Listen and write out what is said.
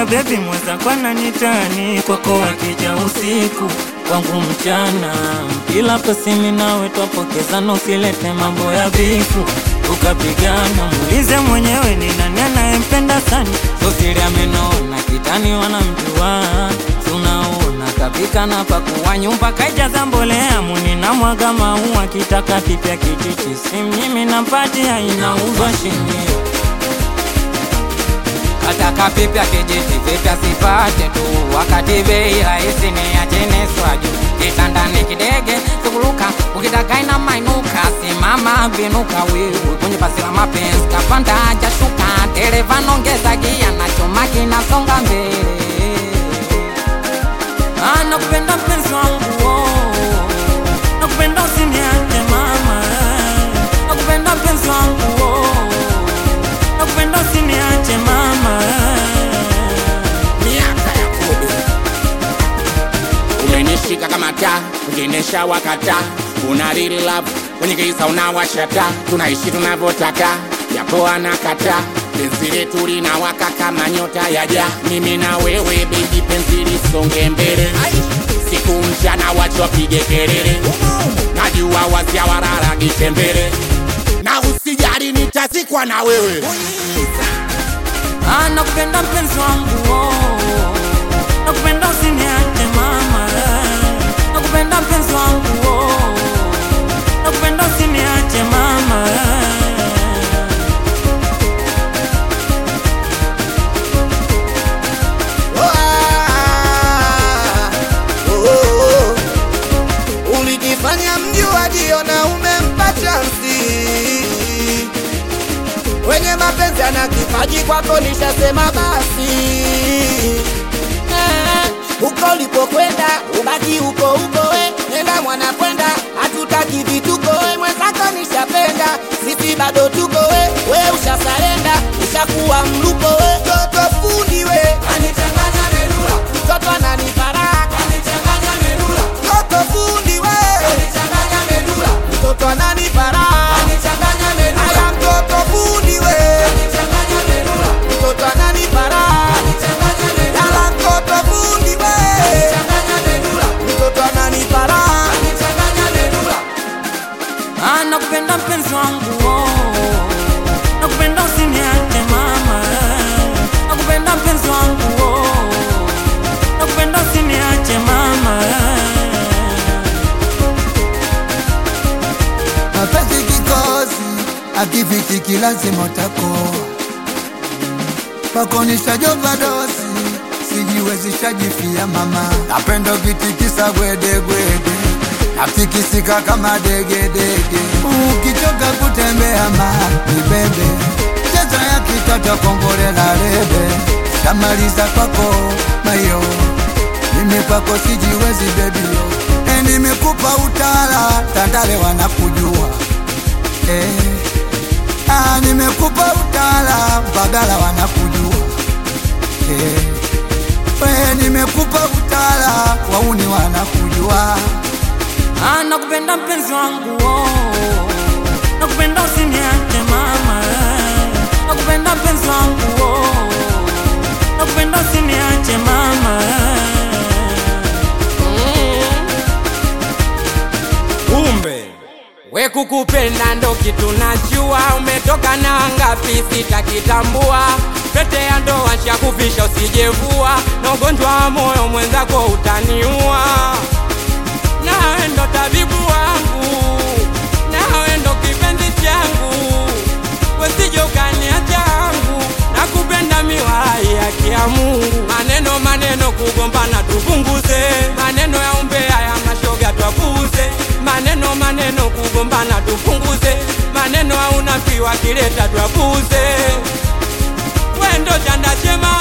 bebi mweza kwana nitani kwako wakija usiku kwangu mchana ila pasimi nawe twapokezana usilete mambo ya bifu ukapigana muulize mwenyewe ni nani anayempenda sana sosili amenona kitani wanamjua tunaona kapika na pakuwa nyumba kaijaza mbolea muni na mwaga maua kitaka kipya kititi simnyimi nampatia inauzwa shilingi Kataka pipya kijiti vipya sipate tu, wakati bei rahisi ni ya chini swaju. Kitandani kidege sikuruka, ukitaka ina mainuka, simama vinuka wewe kwenye basi la mapenzi, kapanda hajashuka, dereva nongeza gia na chuma kinasonga mbele. Ah, nakupenda mpenzi wangu oh. nakupenda usiniache mama nakupenda mpenzi wangu oh. nakupenda usiniache mama miaka ya kobe umenishika kama taa ukiendesha wakata una real love kwenye giza unawashata tunaishi tunavyotaka yapo anakata penzi letu linawaka kama nyota ya ja mimi na wewe bebi penzi lisonge mbele siku mchana wacho wapige kelele najua wazia wararagite mbele na usijali nitazikwa na wewe Ah, nakupenda mpenzi wangu oh. nakupenda usiniache mama nakupenda mpenzi wangu oh. nakupenda usiniache mama ulijifanya mjuaji na umempa chansi wenye mapenzi ana kipaji kwako nishasema basi Eh, huko ulipokwenda ubaki huko huko we nenda mwana kwenda hatutaki vituko we mwenzako nishapenda sisi bado tuko we we ushasarenda ushakuwa mlupo we toto fundi we anichanganya merula mtoto ananiparaka anichanganya merula toto fundi we anichanganya merula mtoto ananiparaka anichanganya merula aya mtoto fundi we anichanganya merula mtoto ananiparaka anichanganya merula ala mtoto fundi we anichanganya merula mtoto ananiparaka anichanganya merula Ah, nakupenda mpenzi wangu oh. nakupenda usiniache mama nakupenda mpenzi wangu oh. nakupenda usiniache mama mapenzi kikosi akifikiki lazima utakoa pakonishajopa dosi sijiwezishajifia mama napendo kitikisa gwedegwede natikisika kama degedege ukichoka kutembea ma nibebe chezo ya kitoto kombolela lebe shamaliza kwako mayo mimi kwako sijiwezi bebio e, nimekupa utala tandale wanakujua e, ah, nimekupa utala bagala wanakujua e, we, nimekupa utala wauni wanakujua Ah, nakupenda mpenzi wangu oh. nakupenda usiniache mama nakupenda mpenzi wangu oh. nakupenda usiniache mama Kumbe we kukupenda ndo kitu najua, umetoka na ngapi sitakitambua. Pete ya ndoa shakufisha usijevua, na ugonjwa wa moyo mwenzako utaniua. Nawe ndo tabibu wangu, nawe ndo kipenzi changu, wesije ukaniacha yangu, nakupenda miwalai haki ya Mungu. Maneno maneno kugombana tupunguze, maneno ya umbea ya mashoga twapuuze, maneno maneno kugombana tupunguze, maneno hauna kiwa kileta twapuuze, wendo chanda chema